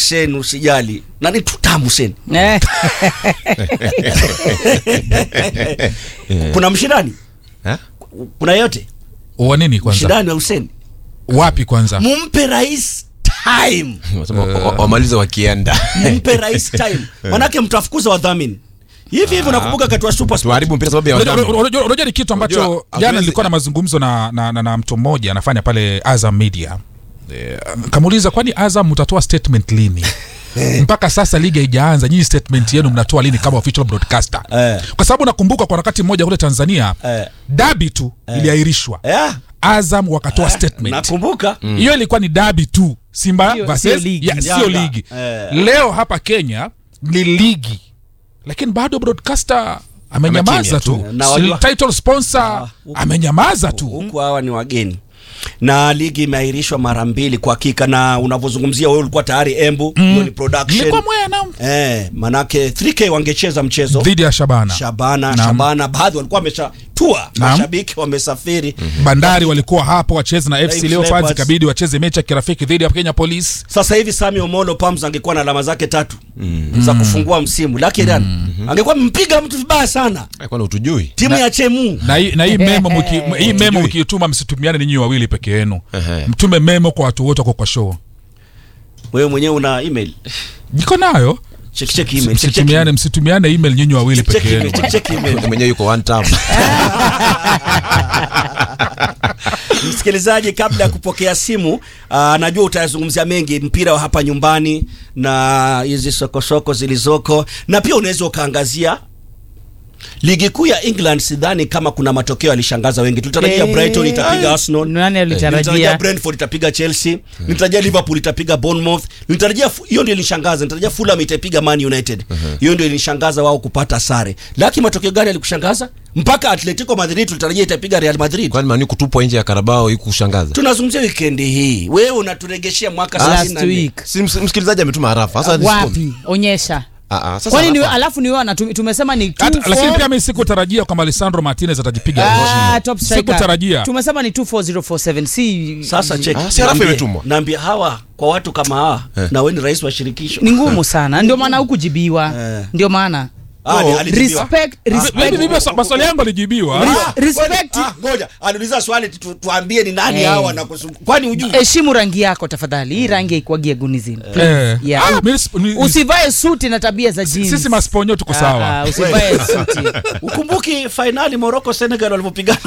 Hussein usijali. Nani tutamu Hussein? Eh, Kuna mshindani? Eh? Kuna yote? wa nini kwanza Mshindani wa Hussein. wapi kwanza Mumpe rais time. Wanasema wa- wa- wamalize wakienda Mumpe rais time. Manake mtafukuza wadhamini. Hivi hivi unakumbuka kati wa Super Sport. tuharibu mpira sababu ya Unajua- wadhamini. unajua unajua ni kitu ambacho Unajua, jana hatuwezi- nilikuwa na mazungumzo na, na, na, na mtu mmoja anafanya pale Azam Media e, kamuuliza kwani Azam mtatoa statement lini mpaka sasa ligi haijaanza nyinyi statement yenu mnatoa lini kama official broadcaster Eh. kwa sababu nakumbuka kwa wakati mmoja kule Tanzania Eh. dabi tu iliahirishwa Yeah. Azam wakatoa statement Nakumbuka. hiyo ilikuwa ni dabi tu Simba Sio- versus sio ligi. ya, sio Yanga. ligi Eh. leo hapa Kenya ni ligi lakini bado broadcaster amenyamaza Amekimya tu tu. Na wajua- title sponsor amenyamaza tu huku hawa ni wageni na ligi imeahirishwa mara mbili kwa hakika na unavyozungumzia wewe ulikuwa tayari embu hiyo ni production nilikuwa mwea na eh, manake 3k wangecheza mchezo dhidi ya Shabana shabana Naam. shabana baadhi walikuwa wameshatua Naam. mashabiki wamesafiri Bandari walikuwa hapo wacheze na FC Leopards. Leopards ikabidi wacheze mechi ya kirafiki dhidi ya Kenya Police sasa hivi Sami Omolo Pams angekuwa na alama zake tatu za kufungua msimu lakini angekuwa mpiga mtu vibaya sana Eh, kwani utujui timu ya Chemu na hii na hii memo mki, hii memo mkiituma msitumiane ninyi wawili peke yenu Ehe. mtume memo kwa watu wote wako kwa show wewe mwenyewe una email niko nayo check check email check check msitumiane email. msitumiane email nyinyi wawili Check peke email, yenu check check email. mwenyewe yuko one time msikilizaji kabla ya kupokea simu uh, najua utayazungumzia mengi mpira wa hapa nyumbani na hizi sokosoko zilizoko na pia unaweza ukaangazia ligi kuu ya england sidhani kama kuna matokeo yalishangaza wengi tulitarajia Eh, brighton itapiga arsenal nani nilitarajia alitarajia brentford itapiga chelsea nilitarajia liverpool itapiga bournemouth nilitarajia fu- hiyo ndio ilishangaza nilitarajia fulham itaipiga man united hiyo ndio ilishangaza wao kupata sare lakini matokeo gani yalikushangaza mpaka atletico madrid tulitarajia itapiga real madrid kwani mani kutupwa nje ya karabao ikushangaza tunazungumzia wikendi hii wewe unaturegeshea mwaka last 34. week si ms- msikilizaji ametuma harafa sasa wapi onyesha Ah, ah, sasa kwani ni, harafa. alafu ni wewe na tu- tumesema ni two, Hata- lakini four- pia mimi sikutarajia kwamba Alessandro Martinez atajipiga Ah, top striker. sikutarajia tumesema ni 24047 si sasa check Ah, si harafu Naambie- imetumwa. naambia hawa kwa watu kama hawa na wewe ni rais wa shirikisho ni ngumu sana ndio maana hukujibiwa Eh. ndio maana Ah, ni- alijibiwa. respect respect Mimi- mimi maswa- maswali yangu alijibiwa Ah, respect- kwani- ah, ngoja aliuliza swali tu, tuambie ni nani Eh. hawa na kusum- kwani hujui heshimu rangi yako tafadhali hii rangi haikuwagia gunizini Eh. Yeah. Ah, mimi sis- ni- usivae suti na tabia za jeans sisi masponyo tuko Ah, sawa ah, usivae suti ukumbuki fainali Morocco Senegal walivyopigana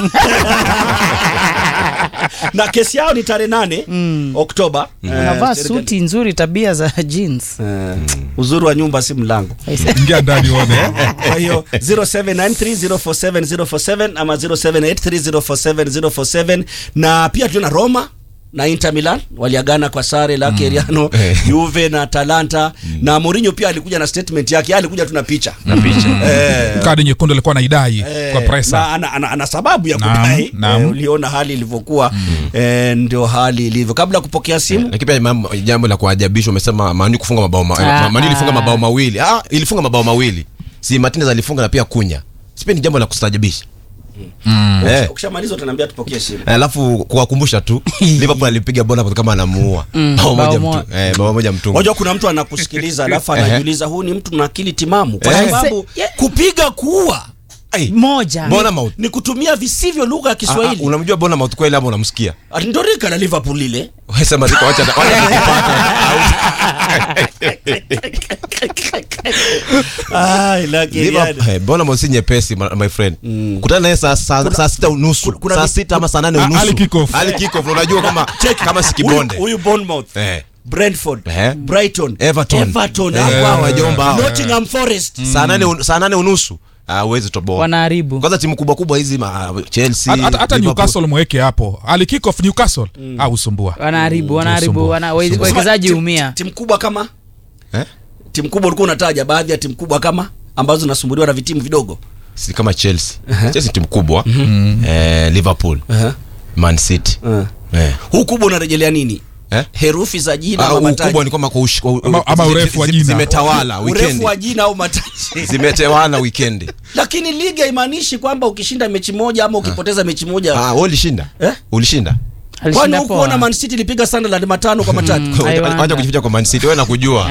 na kesi yao ni tarehe nane Oktoba Eh, unavaa Senegal- suti nzuri tabia za jeans Eh, uzuri wa nyumba si mlango ingia ndani uone kwa hiyo 0793047047 ama 0783047047 na pia tuliona Roma na Inter Milan waliagana kwa sare la Keriano Juve na Atalanta na Mourinho pia alikuja na statement yake alikuja tu na picha na picha eh, kadi nyekundu alikuwa anaidai eh, kwa presa na ana, ana, ana sababu ya Naam, kudai naam. eh, uliona hali ilivyokuwa eh, ndio hali ilivyo kabla ya kupokea simu lakini pia mambo- jambo la kuajabisha umesema mani kufunga mabao ma, Ah, mani ilifunga ah. mabao mawili ah, ilifunga mabao mawili si Martinez alifunga na pia kunya sipe ni jambo la kustajabisha eh. ukishamaliza utaniambia tupokee simu alafu kuwakumbusha tu liverpool alipiga bola kama anamuua bao bao moja mo- mtu eh, bao moja mtungu Unajua kuna mtu anakusikiliza alafu Ehe. anajiuliza huu ni mtu na akili timamu kwa Eh. sababu Se- kupiga kuua Ai, moja Bournemouth. ni kutumia visivyo lugha ya Ah, ah, Kiswahili. unamjua Bournemouth kweli ama unamsikia Ati Ndio rika la Liverpool lile. Wewe sema ziko wacha wacha Ai, lakini Liverpool eh, Bournemouth si nyepesi my my friend kutana naye saa saa saa sita unusu kuna saa vi- sita ama saa nane Ah, unusu early kick-off. Early kick-off, unajua kama kama si Huyu- kibonde Huyu Bournemouth, eh Brentford, Eh. Brighton, Everton. Everton, Eh, hawa, wajomba hawa. Nottingham Forest. saa nane un- saa nane unusu ah uwezi toboa wanaharibu kwanza timu kubwa kubwa hizi ma, Chelsea hata, hata, hata Liverpool. Newcastle mweke hapo ali kick off Newcastle ah usumbua wanaharibu wanaharibu Usumbua. wana- we- Usumbua. wawekezaji Timu- humia Timu kubwa kama eh timu kubwa ulikuwa unataja baadhi ya timu kubwa kama ambazo zinasumbuliwa na vitimu vidogo. si kama Chelsea Chelsea ni timu kubwa eh Liverpool Man City eh Huu kubwa unarejelea nini? eh Herufi za jina Ah, ama ukubwa mataji? ni kwamba kwa ush- kwa- Ama- ama zi- urefu wa zi- jina. zimetawala Urefu weekend wa jina au mataji? zimetawala weekend Lakini ligi haimaanishi kwamba ukishinda mechi moja ama ukipoteza mechi moja. ah wewe ulishinda Eh? ulishinda Kwani Alishinda hukuona poa. Man City ilipiga Sunderland matano kwa matatu? Haiwanda. Wacha kujificha kwa Man City wewe nakujua